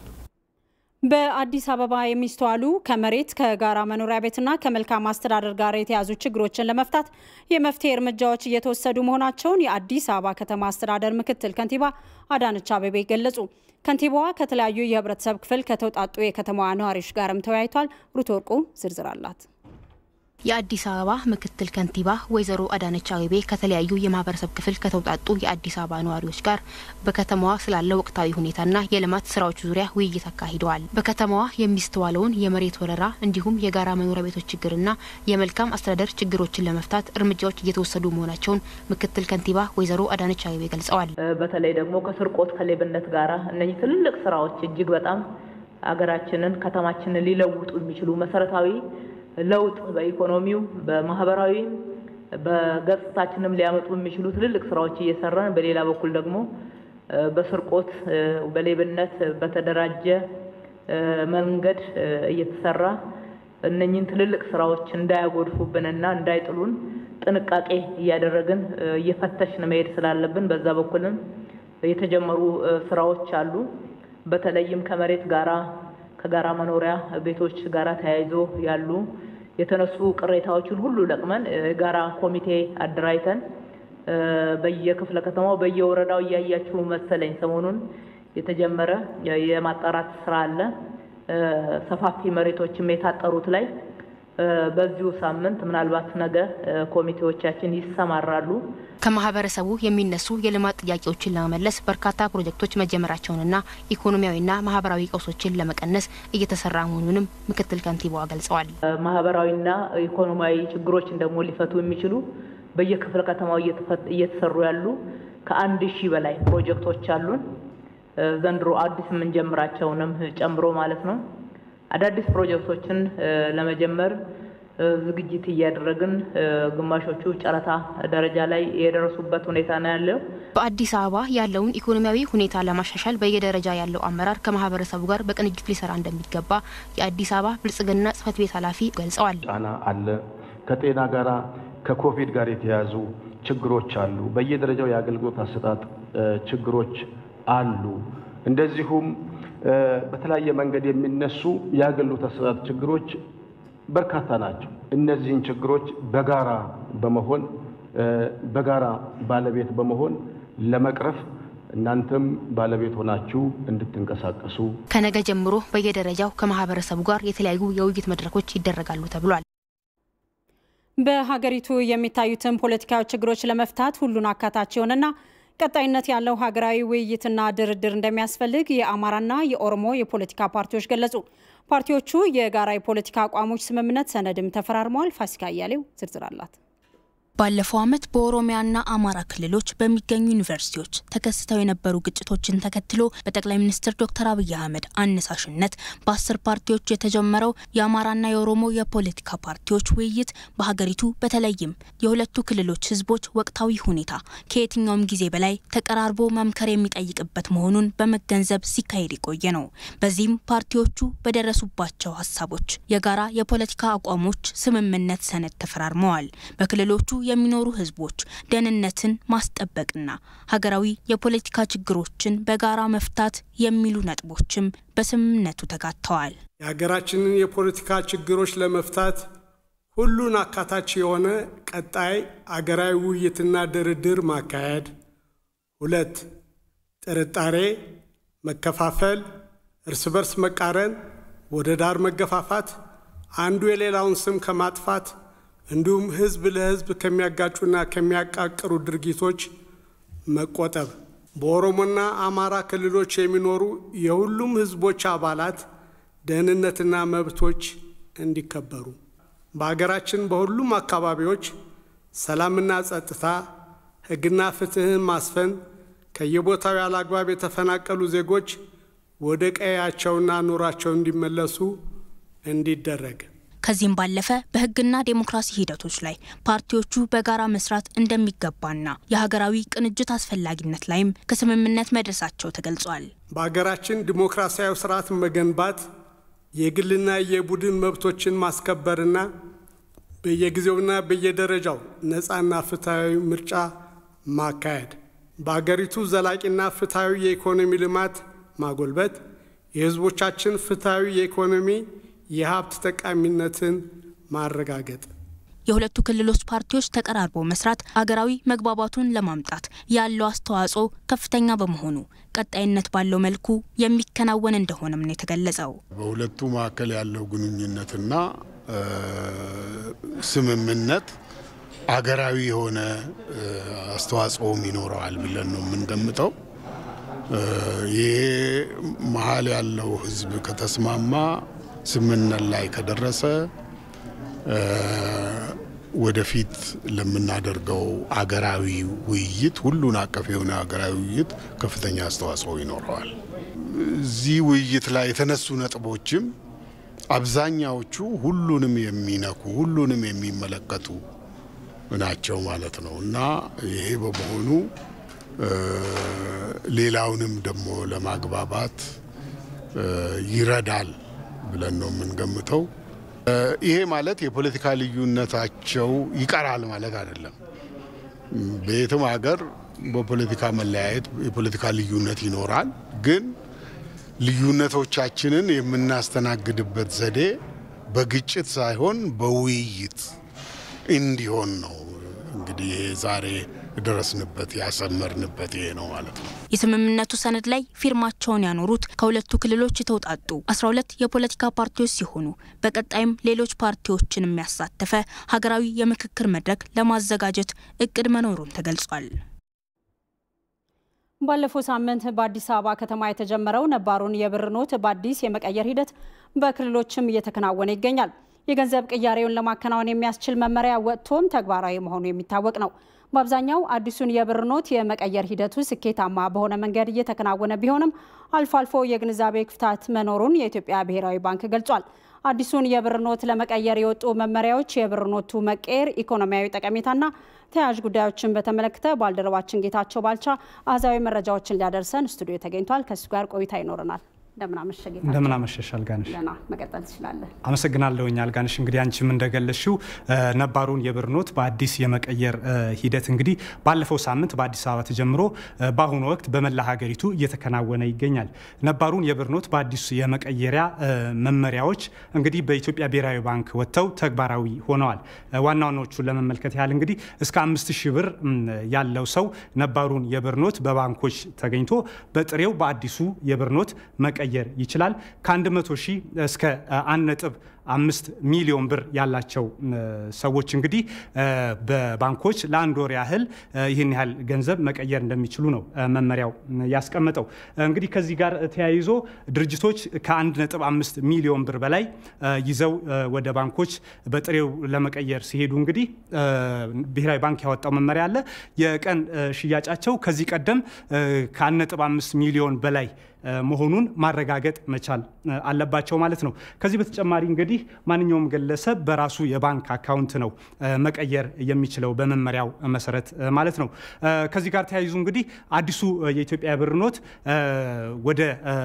Speaker 1: በአዲስ አበባ የሚስተዋሉ ከመሬት ከጋራ መኖሪያ ቤትና ከመልካም አስተዳደር ጋር የተያዙ ችግሮችን ለመፍታት የመፍትሄ እርምጃዎች እየተወሰዱ መሆናቸውን የአዲስ አበባ ከተማ አስተዳደር ምክትል ከንቲባ አዳነች አቤቤ ገለጹ። ከንቲባዋ ከተለያዩ የህብረተሰብ ክፍል ከተውጣጡ የከተማዋ ነዋሪዎች ጋርም ተወያይቷል። ሩት ወርቁ ዝርዝር አላት።
Speaker 15: የአዲስ አበባ ምክትል ከንቲባ ወይዘሮ አዳነች አቤቤ ከተለያዩ የማህበረሰብ ክፍል ከተውጣጡ የአዲስ አበባ ነዋሪዎች ጋር በከተማዋ ስላለው ወቅታዊ ሁኔታና የልማት ስራዎች ዙሪያ ውይይት አካሂደዋል። በከተማዋ የሚስተዋለውን የመሬት ወረራ እንዲሁም የጋራ መኖሪያ ቤቶች ችግርና የመልካም አስተዳደር ችግሮችን ለመፍታት እርምጃዎች እየተወሰዱ መሆናቸውን ምክትል ከንቲባ ወይዘሮ አዳነች አቤቤ ገልጸዋል።
Speaker 16: በተለይ ደግሞ ከስርቆት ከሌብነት ጋራ እነዚህ ትልልቅ ስራዎች እጅግ በጣም አገራችንን ከተማችንን ሊለውጡ የሚችሉ መሰረታዊ ለውጥ በኢኮኖሚው በማህበራዊ በገጽታችንም ሊያመጡ የሚችሉ ትልልቅ ስራዎች እየሰራን፣ በሌላ በኩል ደግሞ በስርቆት በሌብነት በተደራጀ መንገድ እየተሰራ እነኝህን ትልልቅ ስራዎች እንዳያጎድፉብንና እንዳይጥሉን ጥንቃቄ እያደረግን እየፈተሽን መሄድ ስላለብን በዛ በኩልም የተጀመሩ ስራዎች አሉ። በተለይም ከመሬት ጋራ ከጋራ መኖሪያ ቤቶች ጋራ ተያይዞ ያሉ የተነሱ ቅሬታዎችን ሁሉ ለቅመን የጋራ ኮሚቴ አደራጅተን በየክፍለ ከተማው በየወረዳው እያያችሁ መሰለኝ ሰሞኑን የተጀመረ የማጣራት ስራ አለ። ሰፋፊ መሬቶችም የታጠሩት ላይ በዚሁ ሳምንት ምናልባት ነገ ኮሚቴዎቻችን ይሰማራሉ።
Speaker 15: ከማህበረሰቡ የሚነሱ የልማት ጥያቄዎችን ለመመለስ በርካታ ፕሮጀክቶች መጀመራቸውንና ኢኮኖሚያዊና ማህበራዊ ቀውሶችን ለመቀነስ እየተሰራ መሆኑንም ምክትል ከንቲባዋ ገልጸዋል።
Speaker 16: ማህበራዊና ኢኮኖሚያዊ ችግሮችን ደግሞ ሊፈቱ የሚችሉ በየክፍለ ከተማው እየተሰሩ ያሉ ከአንድ ሺህ በላይ ፕሮጀክቶች አሉን። ዘንድሮ አዲስ የምንጀምራቸውንም ጨምሮ ማለት ነው። አዳዲስ ፕሮጀክቶችን ለመጀመር ዝግጅት እያደረግን ግማሾቹ ጨረታ ደረጃ ላይ የደረሱበት ሁኔታ ነው ያለው።
Speaker 15: በአዲስ አበባ ያለውን ኢኮኖሚያዊ ሁኔታ ለማሻሻል በየደረጃ ያለው አመራር ከማህበረሰቡ ጋር በቅንጅት ሊሰራ እንደሚገባ የአዲስ አበባ ብልጽግና ጽህፈት ቤት ኃላፊ ገልጸዋል።
Speaker 17: ጫና አለ። ከጤና ጋራ ከኮቪድ ጋር የተያያዙ ችግሮች አሉ። በየደረጃው የአገልግሎት አሰጣጥ ችግሮች አሉ። እንደዚሁም በተለያየ መንገድ የሚነሱ የአገልግሎት አሰጣጥ ችግሮች በርካታ ናቸው። እነዚህን ችግሮች በጋራ በመሆን በጋራ ባለቤት በመሆን ለመቅረፍ እናንተም ባለቤት ሆናችሁ እንድትንቀሳቀሱ
Speaker 15: ከነገ ጀምሮ በየደረጃው ከማህበረሰቡ ጋር የተለያዩ የውይይት መድረኮች ይደረጋሉ ተብሏል።
Speaker 1: በሀገሪቱ የሚታዩትን ፖለቲካዊ ችግሮች ለመፍታት ሁሉን አካታች የሆነና ቀጣይነት ያለው ሀገራዊ ውይይትና ድርድር እንደሚያስፈልግ የአማራና የኦሮሞ የፖለቲካ ፓርቲዎች ገለጹ። ፓርቲዎቹ የጋራ የፖለቲካ አቋሞች ስምምነት ሰነድም ተፈራርመዋል። ፋሲካ አያሌው ዝርዝር አላት።
Speaker 18: ባለፈው ዓመት በኦሮሚያና አማራ ክልሎች በሚገኙ ዩኒቨርሲቲዎች ተከስተው የነበሩ ግጭቶችን ተከትሎ በጠቅላይ ሚኒስትር ዶክተር አብይ አህመድ አነሳሽነት በአስር ፓርቲዎች የተጀመረው የአማራና የኦሮሞ የፖለቲካ ፓርቲዎች ውይይት በሀገሪቱ በተለይም የሁለቱ ክልሎች ሕዝቦች ወቅታዊ ሁኔታ ከየትኛውም ጊዜ በላይ ተቀራርቦ መምከር የሚጠይቅበት መሆኑን በመገንዘብ ሲካሄድ የቆየ ነው። በዚህም ፓርቲዎቹ በደረሱባቸው ሀሳቦች የጋራ የፖለቲካ አቋሞች ስምምነት ሰነድ ተፈራርመዋል። በክልሎቹ የሚኖሩ ህዝቦች ደህንነትን ማስጠበቅና ሀገራዊ የፖለቲካ ችግሮችን በጋራ መፍታት የሚሉ ነጥቦችም በስምምነቱ ተካተዋል።
Speaker 19: የሀገራችንን የፖለቲካ ችግሮች ለመፍታት ሁሉን አካታች የሆነ ቀጣይ አገራዊ ውይይትና ድርድር ማካሄድ። ሁለት ጥርጣሬ፣ መከፋፈል፣ እርስ በርስ መቃረን፣ ወደ ዳር መገፋፋት፣ አንዱ የሌላውን ስም ከማጥፋት እንዲሁም ህዝብ ለህዝብ ከሚያጋጩና ከሚያቃቅሩ ድርጊቶች መቆጠብ። በኦሮሞና አማራ ክልሎች የሚኖሩ የሁሉም ህዝቦች አባላት ደህንነትና መብቶች እንዲከበሩ በሀገራችን በሁሉም አካባቢዎች ሰላምና ጸጥታ፣ ህግና ፍትህን ማስፈን፣ ከየቦታው ያለ አግባብ የተፈናቀሉ ዜጎች ወደ ቀያቸውና ኑሯቸው እንዲመለሱ እንዲደረግ
Speaker 18: ከዚህም ባለፈ በህግና ዴሞክራሲ ሂደቶች ላይ ፓርቲዎቹ በጋራ መስራት እንደሚገባና የሀገራዊ ቅንጅት አስፈላጊነት ላይም ከስምምነት መድረሳቸው ተገልጿል።
Speaker 19: በሀገራችን ዲሞክራሲያዊ ስርዓትን መገንባት የግልና የቡድን መብቶችን ማስከበርና በየጊዜውና በየደረጃው ነፃና ፍትሐዊ ምርጫ ማካሄድ፣ በሀገሪቱ ዘላቂና ፍትሐዊ የኢኮኖሚ ልማት ማጎልበት፣ የህዝቦቻችን ፍትሐዊ የኢኮኖሚ የሀብት ጠቃሚነትን ማረጋገጥ
Speaker 18: የሁለቱ ክልሎች ፓርቲዎች ተቀራርበው መስራት አገራዊ መግባባቱን ለማምጣት ያለው አስተዋጽኦ ከፍተኛ በመሆኑ ቀጣይነት ባለው መልኩ የሚከናወን እንደሆነም ነው የተገለጸው።
Speaker 20: በሁለቱ መካከል ያለው ግንኙነትና ስምምነት አገራዊ የሆነ አስተዋጽኦም ይኖረዋል ብለን ነው የምንገምተው። ይሄ መሀል ያለው ህዝብ ከተስማማ ስምምነት ላይ ከደረሰ ወደፊት ለምናደርገው አገራዊ ውይይት ሁሉን አቀፍ የሆነ አገራዊ ውይይት ከፍተኛ አስተዋጽኦ ይኖረዋል። እዚህ ውይይት ላይ የተነሱ ነጥቦችም አብዛኛዎቹ ሁሉንም የሚነኩ ሁሉንም የሚመለከቱ ናቸው ማለት ነው እና ይሄ በመሆኑ ሌላውንም ደግሞ ለማግባባት ይረዳል ብለን ነው የምንገምተው። ይሄ ማለት የፖለቲካ ልዩነታቸው ይቀራል ማለት አይደለም። በየትም ሀገር በፖለቲካ መለያየት የፖለቲካ ልዩነት ይኖራል። ግን ልዩነቶቻችንን የምናስተናግድበት ዘዴ በግጭት ሳይሆን በውይይት እንዲሆን ነው እንግዲህ ይሄ ዛሬ የደረስንበት ያሰመርንበት ይሄ ነው ማለት ነው።
Speaker 18: የስምምነቱ ሰነድ ላይ ፊርማቸውን ያኖሩት ከሁለቱ ክልሎች የተውጣጡ 12 የፖለቲካ ፓርቲዎች ሲሆኑ በቀጣይም ሌሎች ፓርቲዎችን የሚያሳተፈ ሀገራዊ የምክክር መድረክ ለማዘጋጀት እቅድ መኖሩን ተገልጿል።
Speaker 1: ባለፈው ሳምንት በአዲስ አበባ ከተማ የተጀመረው ነባሩን የብር ኖት በአዲስ የመቀየር ሂደት በክልሎችም እየተከናወነ ይገኛል። የገንዘብ ቅያሬውን ለማከናወን የሚያስችል መመሪያ ወጥቶም ተግባራዊ መሆኑ የሚታወቅ ነው። በአብዛኛው አዲሱን የብር ኖት የመቀየር ሂደቱ ስኬታማ በሆነ መንገድ እየተከናወነ ቢሆንም አልፎ አልፎ የግንዛቤ ክፍተት መኖሩን የኢትዮጵያ ብሔራዊ ባንክ ገልጿል። አዲሱን የብር ኖት ለመቀየር የወጡ መመሪያዎች፣ የብር ኖቱ መቀየር ኢኮኖሚያዊ ጠቀሜታና ተያያዥ ጉዳዮችን በተመለከተ ባልደረባችን ጌታቸው ባልቻ አሃዛዊ መረጃዎችን ሊያደርሰን ስቱዲዮ ተገኝቷል። ከእሱ ጋር ቆይታ ይኖረናል። እንደምናመሸ ጌታቸው።
Speaker 21: እንደምናመሸሽ አልጋነሽ።
Speaker 1: ደህና መቀጠል ትችላለን።
Speaker 21: አመሰግናለሁኝ አልጋነሽ። እንግዲህ አንቺም እንደገለሽው ነባሩን የብር ኖት በአዲስ የመቀየር ሂደት እንግዲህ ባለፈው ሳምንት በአዲስ አበባ ተጀምሮ በአሁኑ ወቅት በመላ ሀገሪቱ እየተከናወነ ይገኛል። ነባሩን የብር ኖት በአዲሱ የመቀየሪያ መመሪያዎች እንግዲህ በኢትዮጵያ ብሔራዊ ባንክ ወጥተው ተግባራዊ ሆነዋል። ዋና ዋናዎቹን ለመመልከት ያህል እንግዲህ እስከ አምስት ሺህ ብር ያለው ሰው ነባሩን የብር ኖት በባንኮች ተገኝቶ በጥሬው በአዲሱ የብር ኖት መቀየር ይችላል። ከ100 ሺህ እስከ 1 ነጥብ አምስት ሚሊዮን ብር ያላቸው ሰዎች እንግዲህ በባንኮች ለአንድ ወር ያህል ይህን ያህል ገንዘብ መቀየር እንደሚችሉ ነው መመሪያው ያስቀመጠው። እንግዲህ ከዚህ ጋር ተያይዞ ድርጅቶች ከአንድ ነጥብ አምስት ሚሊዮን ብር በላይ ይዘው ወደ ባንኮች በጥሬው ለመቀየር ሲሄዱ እንግዲህ ብሔራዊ ባንክ ያወጣው መመሪያ አለ። የቀን ሽያጫቸው ከዚህ ቀደም ከአንድ ነጥብ አምስት ሚሊዮን በላይ መሆኑን ማረጋገጥ መቻል አለባቸው ማለት ነው። ከዚህ በተጨማሪ እንግዲህ ማንኛውም ግለሰብ በራሱ የባንክ አካውንት ነው መቀየር የሚችለው በመመሪያው መሰረት ማለት ነው። ከዚህ ጋር ተያይዞ እንግዲህ አዲሱ የኢትዮጵያ ብር ኖት ወደ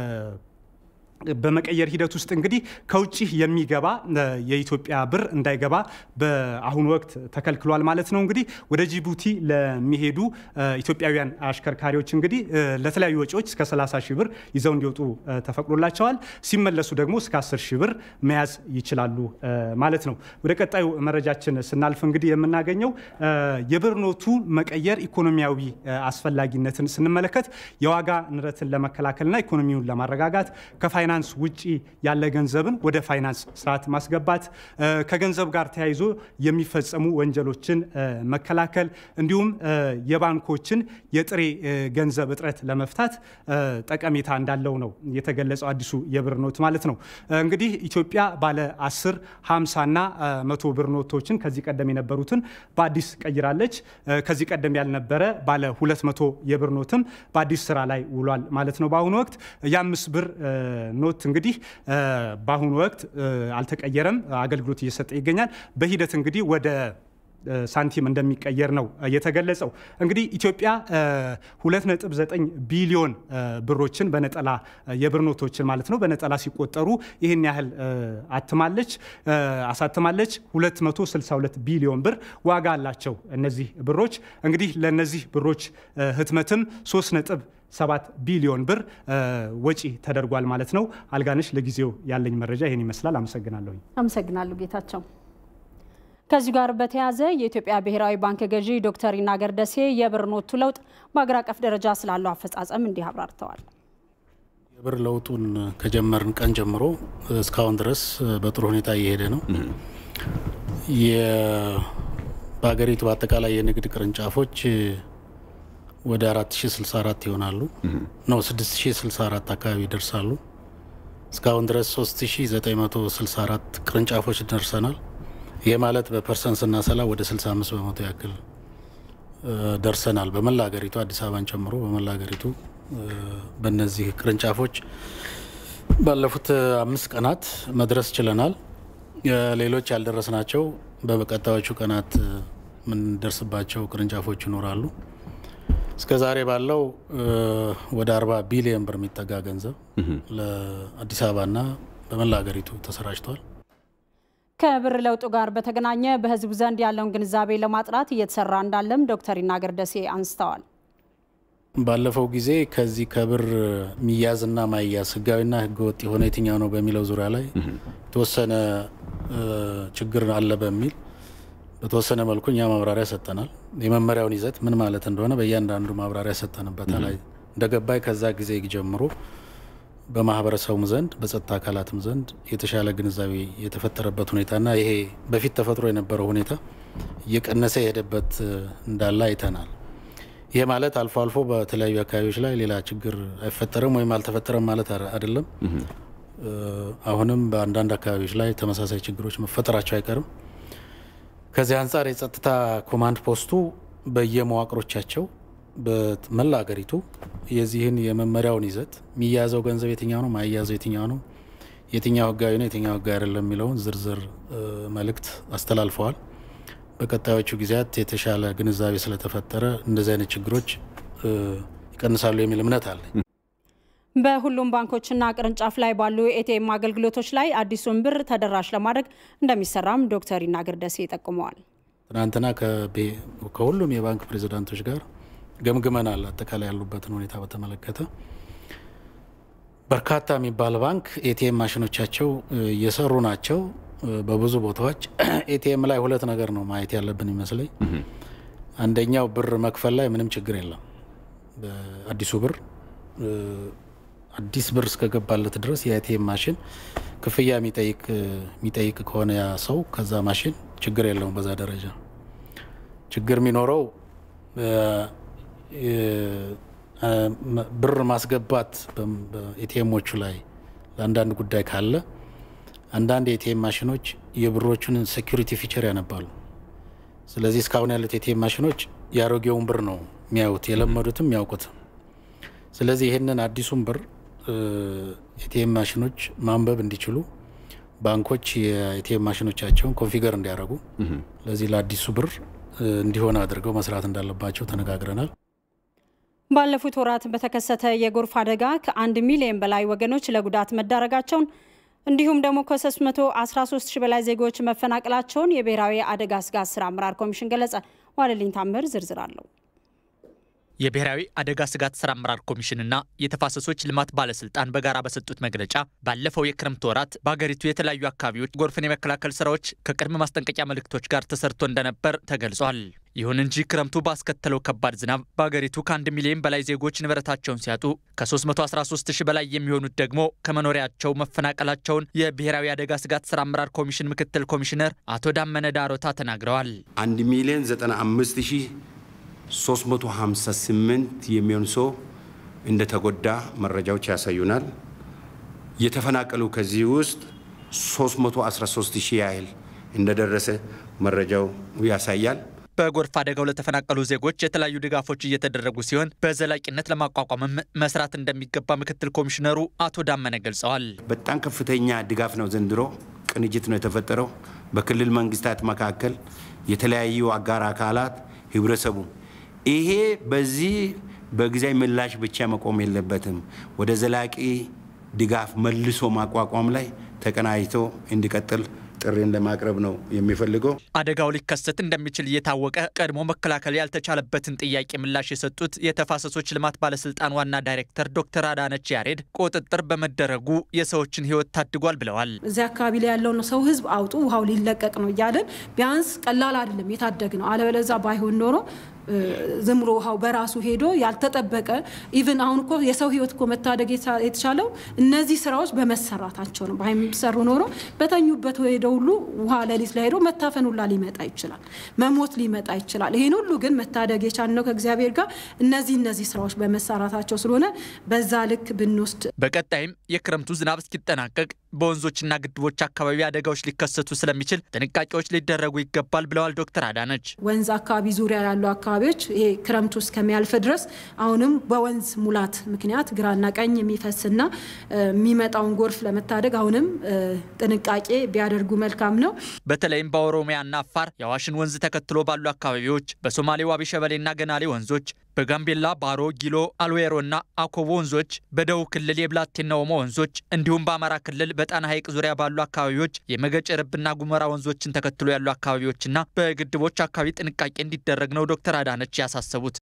Speaker 21: በመቀየር ሂደት ውስጥ እንግዲህ ከውጭ የሚገባ የኢትዮጵያ ብር እንዳይገባ በአሁኑ ወቅት ተከልክሏል ማለት ነው። እንግዲህ ወደ ጅቡቲ ለሚሄዱ ኢትዮጵያውያን አሽከርካሪዎች እንግዲህ ለተለያዩ ወጪዎች እስከ 30 ሺህ ብር ይዘው እንዲወጡ ተፈቅዶላቸዋል። ሲመለሱ ደግሞ እስከ 10 ሺህ ብር መያዝ ይችላሉ ማለት ነው። ወደ ቀጣዩ መረጃችን ስናልፍ እንግዲህ የምናገኘው የብር ኖቱ መቀየር ኢኮኖሚያዊ አስፈላጊነትን ስንመለከት የዋጋ ንረትን ለመከላከልና ኢኮኖሚውን ለማረጋጋት ከፋይናንስ ውጪ ያለ ገንዘብን ወደ ፋይናንስ ስርዓት ማስገባት፣ ከገንዘብ ጋር ተያይዞ የሚፈጸሙ ወንጀሎችን መከላከል እንዲሁም የባንኮችን የጥሬ ገንዘብ እጥረት ለመፍታት ጠቀሜታ እንዳለው ነው የተገለጸው አዲሱ የብር ኖት ማለት ነው። እንግዲህ ኢትዮጵያ ባለ 10፣ 50 እና መቶ ብር ኖቶችን ከዚህ ቀደም የነበሩትን በአዲስ ቀይራለች። ከዚህ ቀደም ያልነበረ ባለ 200 የብር ኖትም በአዲስ ስራ ላይ ውሏል ማለት ነው። በአሁኑ ወቅት የአምስት ብር ኖት እንግዲህ በአሁኑ ወቅት አልተቀየረም፣ አገልግሎት እየሰጠ ይገኛል። በሂደት እንግዲህ ወደ ሳንቲም እንደሚቀየር ነው የተገለጸው። እንግዲህ ኢትዮጵያ 2.9 ቢሊዮን ብሮችን በነጠላ የብር ኖቶችን ማለት ነው በነጠላ ሲቆጠሩ ይህን ያህል አትማለች አሳትማለች። 262 ቢሊዮን ብር ዋጋ አላቸው እነዚህ ብሮች። እንግዲህ ለእነዚህ ብሮች ህትመትም 3 ነጥብ ሰባት ቢሊዮን ብር ወጪ ተደርጓል ማለት ነው። አልጋነሽ፣ ለጊዜው ያለኝ መረጃ ይህን ይመስላል። አመሰግናለሁ።
Speaker 1: አመሰግናለሁ ጌታቸው። ከዚሁ ጋር በተያያዘ የኢትዮጵያ ብሔራዊ ባንክ ገዢ ዶክተር ይናገር ደሴ የብር ኖቱ ለውጥ በአገር አቀፍ ደረጃ ስላለው አፈጻጸም እንዲህ አብራርተዋል።
Speaker 22: የብር ለውጡን ከጀመርን ቀን ጀምሮ እስካሁን ድረስ በጥሩ ሁኔታ እየሄደ ነው። በሀገሪቱ በአጠቃላይ የንግድ ቅርንጫፎች ወደ 4064 ይሆናሉ ነው 6064 አካባቢ ይደርሳሉ። እስካሁን ድረስ 3964 ቅርንጫፎች ደርሰናል። ይህ ማለት በፐርሰንት ስናሰላ ወደ 65 በመቶ ያክል ደርሰናል። በመላ ሀገሪቱ አዲስ አበባን ጨምሮ በመላ ሀገሪቱ በእነዚህ ቅርንጫፎች ባለፉት አምስት ቀናት መድረስ ችለናል። ሌሎች ያልደረስናቸው በቀጣዮቹ ቀናት የምንደርስባቸው ቅርንጫፎች ይኖራሉ። እስከ ዛሬ ባለው ወደ 40 ቢሊዮን ብር የሚጠጋ ገንዘብ ለአዲስ አበባና በመላ ሀገሪቱ ተሰራጭቷል።
Speaker 1: ከብር ለውጡ ጋር በተገናኘ በሕዝቡ ዘንድ ያለውን ግንዛቤ ለማጥራት እየተሰራ እንዳለም ዶክተር ይናገር ደሴ አንስተዋል።
Speaker 22: ባለፈው ጊዜ ከዚህ ከብር ሚያዝና ማያዝ ህጋዊና ህገወጥ የሆነ የትኛው ነው በሚለው ዙሪያ ላይ የተወሰነ ችግር አለ በሚል በተወሰነ መልኩ እኛ ማብራሪያ ሰጠናል። የመመሪያውን ይዘት ምን ማለት እንደሆነ በእያንዳንዱ ማብራሪያ ሰጠንበታል። እንደገባይ ከዛ ጊዜ ጀምሮ በማህበረሰቡም ዘንድ በጸጥታ አካላትም ዘንድ የተሻለ ግንዛቤ የተፈጠረበት ሁኔታና ይሄ በፊት ተፈጥሮ የነበረው ሁኔታ እየቀነሰ የሄደበት እንዳለ አይተናል። ይሄ ማለት አልፎ አልፎ በተለያዩ አካባቢዎች ላይ ሌላ ችግር አይፈጠርም ወይም አልተፈጠረም ማለት አይደለም። አሁንም በአንዳንድ አካባቢዎች ላይ ተመሳሳይ ችግሮች መፈጠራቸው አይቀርም። ከዚህ አንጻር የጸጥታ ኮማንድ ፖስቱ በየመዋቅሮቻቸው በመላ ሀገሪቱ የዚህን የመመሪያውን ይዘት የሚያዘው ገንዘብ የትኛው ነው፣ ማያዘው የትኛው ነው፣ የትኛው ህጋዊ ነው የትኛው ህጋዊ አይደለም የሚለውን ዝርዝር መልእክት አስተላልፈዋል። በቀጣዮቹ ጊዜያት የተሻለ ግንዛቤ ስለተፈጠረ እንደዚህ አይነት ችግሮች ይቀንሳሉ የሚል እምነት አለኝ።
Speaker 1: በሁሉም ባንኮችና ቅርንጫፍ ላይ ባሉ ኤቲኤም አገልግሎቶች ላይ አዲሱን ብር ተደራሽ ለማድረግ እንደሚሰራም ዶክተር ይናገር ደሴ ጠቁመዋል።
Speaker 22: ትናንትና ከሁሉም የባንክ ፕሬዚዳንቶች ጋር ገምግመናል። አጠቃላይ ያሉበትን ሁኔታ በተመለከተ በርካታ የሚባል ባንክ ኤቲኤም ማሽኖቻቸው እየሰሩ ናቸው። በብዙ ቦታዎች ኤቲኤም ላይ ሁለት ነገር ነው ማየት ያለብን ይመስለኝ። አንደኛው ብር መክፈል ላይ ምንም ችግር የለም። አዲሱ ብር አዲስ ብር እስከገባለት ድረስ የኤቲኤም ማሽን ክፍያ የሚጠይቅ ከሆነ ያ ሰው ከዛ ማሽን ችግር የለውም። በዛ ደረጃ ችግር የሚኖረው ብር ማስገባት በኤቲኤሞቹ ላይ ለአንዳንድ ጉዳይ ካለ አንዳንድ የኤቲኤም ማሽኖች የብሮቹን ሴኩሪቲ ፊቸር ያነባሉ። ስለዚህ እስካሁን ያሉት የኤቲኤም ማሽኖች የአሮጌውን ብር ነው የሚያዩት፣ የለመዱትም የሚያውቁትም። ስለዚህ ይህንን አዲሱን ብር ኤቲኤም ማሽኖች ማንበብ እንዲችሉ ባንኮች የኤቲኤም ማሽኖቻቸውን ኮንፊገር እንዲያደርጉ ለዚህ ለአዲሱ ብር እንዲሆን አድርገው መስራት እንዳለባቸው ተነጋግረናል።
Speaker 1: ባለፉት ወራት በተከሰተ የጎርፍ አደጋ ከአንድ ሚሊዮን በላይ ወገኖች ለጉዳት መዳረጋቸውን እንዲሁም ደግሞ ከ313 ሺህ በላይ ዜጎች መፈናቀላቸውን የብሔራዊ አደጋ ስጋት ስራ አመራር ኮሚሽን ገለጸ። ዋለልኝ ታምር ዝርዝር አለው።
Speaker 2: የብሔራዊ አደጋ ስጋት ስራ አመራር ኮሚሽንና የተፋሰሶች ልማት ባለስልጣን በጋራ በሰጡት መግለጫ ባለፈው የክረምት ወራት በሀገሪቱ የተለያዩ አካባቢዎች ጎርፍን የመከላከል ስራዎች ከቅድመ ማስጠንቀቂያ መልእክቶች ጋር ተሰርቶ እንደነበር ተገልጿል። ይሁን እንጂ ክረምቱ ባስከተለው ከባድ ዝናብ በሀገሪቱ ከአንድ ሚሊዮን በላይ ዜጎች ንብረታቸውን ሲያጡ ከ313 ሺህ በላይ የሚሆኑት ደግሞ ከመኖሪያቸው መፈናቀላቸውን የብሔራዊ አደጋ ስጋት ስራ አመራር ኮሚሽን ምክትል ኮሚሽነር አቶ ዳመነ ዳሮታ ተናግረዋል።
Speaker 4: 1 ሚሊዮን 95 ሺህ 358 የሚሆን ሰው እንደተጎዳ መረጃዎች ያሳዩናል። የተፈናቀሉ ከዚህ ውስጥ 313 ሺህ ያህል እንደደረሰ መረጃው ያሳያል።
Speaker 2: በጎርፍ አደጋው ለተፈናቀሉ ዜጎች የተለያዩ ድጋፎች እየተደረጉ ሲሆን በዘላቂነት ለማቋቋምም መስራት እንደሚገባ ምክትል ኮሚሽነሩ አቶ ዳመነ ገልጸዋል።
Speaker 4: በጣም ከፍተኛ ድጋፍ ነው ዘንድሮ። ቅንጅት ነው የተፈጠረው በክልል መንግስታት መካከል የተለያዩ አጋር አካላት ህብረተሰቡ ይሄ በዚህ በጊዜያዊ ምላሽ ብቻ መቆም የለበትም። ወደ ዘላቂ ድጋፍ መልሶ ማቋቋም ላይ ተቀናጅቶ እንዲቀጥል ጥሪን ለማቅረብ ነው የሚፈልገው።
Speaker 2: አደጋው ሊከሰት እንደሚችል እየታወቀ ቀድሞ መከላከል ያልተቻለበትን ጥያቄ ምላሽ የሰጡት የተፋሰሶች ልማት ባለስልጣን ዋና ዳይሬክተር ዶክተር አዳነች ያሬድ ቁጥጥር በመደረጉ የሰዎችን ህይወት ታድጓል ብለዋል።
Speaker 23: እዚህ አካባቢ ላይ ያለውን ሰው ህዝብ አውጡ፣ ውሃው ሊለቀቅ ነው እያለን ቢያንስ ቀላል አይደለም የታደግ ነው። አለበለዛ ባይሆን ኖሮ ዝም ብሎ ውሃው በራሱ ሄዶ ያልተጠበቀ ኢቭን አሁን እኮ የሰው ህይወት እኮ መታደግ የተቻለው እነዚህ ስራዎች በመሰራታቸው ነው። ባይሰሩ ኖሮ በተኙበት ሄደው ሁሉ ውሃ ሌሊት ላይ ሄዶ መታፈን ሁላ ሊመጣ ይችላል፣ መሞት ሊመጣ ይችላል። ይህን ሁሉ ግን መታደግ የቻልነው ከእግዚአብሔር ጋር እነዚህ እነዚህ ስራዎች በመሰራታቸው ስለሆነ በዛ ልክ ብንወስድ
Speaker 2: በቀጣይም የክረምቱ ዝናብ እስኪጠናቀቅ በወንዞችና ግድቦች አካባቢ አደጋዎች ሊከሰቱ ስለሚችል ጥንቃቄዎች ሊደረጉ ይገባል ብለዋል ዶክተር አዳነች።
Speaker 23: ወንዝ አካባቢ ዙሪያ ያሉ አካባቢዎች ይሄ ክረምቱ እስከሚያልፍ ድረስ አሁንም በወንዝ ሙላት ምክንያት ግራና ቀኝ የሚፈስና የሚመጣውን ጎርፍ ለመታደግ አሁንም ጥንቃቄ ቢያደርጉ መልካም ነው።
Speaker 2: በተለይም በኦሮሚያና አፋር የአዋሽን ወንዝ ተከትሎ ባሉ አካባቢዎች፣ በሶማሌ ዋቢ ሸበሌና ገናሌ ወንዞች በጋምቤላ ባሮ፣ ጊሎ፣ አልዌሮና አኮቦ ወንዞች፣ በደቡብ ክልል የብላቴና ኦሞ ወንዞች እንዲሁም በአማራ ክልል በጣና ሐይቅ ዙሪያ ባሉ አካባቢዎች የመገጭ ርብና ጉመራ ወንዞችን ተከትሎ ያሉ አካባቢዎችና በግድቦች አካባቢ ጥንቃቄ እንዲደረግ ነው ዶክተር አዳነች ያሳሰቡት።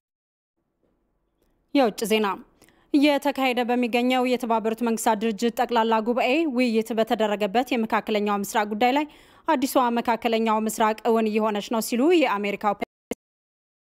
Speaker 1: የውጭ ዜና እየተካሄደ በሚገኘው የተባበሩት መንግስታት ድርጅት ጠቅላላ ጉባኤ ውይይት በተደረገበት የመካከለኛው ምስራቅ ጉዳይ ላይ አዲሷ መካከለኛው ምስራቅ እውን እየሆነች ነው ሲሉ የአሜሪካው